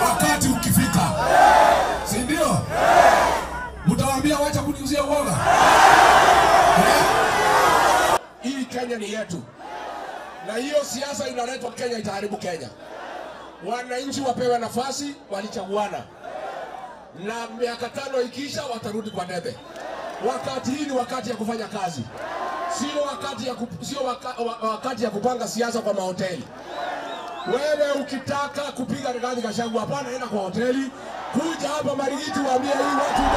wakati ukifika, si ndio? Mtawaambia wacha kuniuzia uoga eh? Hii Kenya ni yetu, na hiyo siasa inaletwa Kenya itaharibu Kenya. Wananchi wapewe nafasi, walichaguana na miaka tano ikiisha watarudi kwa debe. Wakati hii ni wakati ya kufanya kazi, sio wakati ya, kup, sio waka, wa- wakati ya kupanga siasa kwa mahoteli. Wewe ukitaka kupiga Rigathi Gachagua, hapana, enda kwa hoteli, kuja hapa Marigiti, waambie hii watu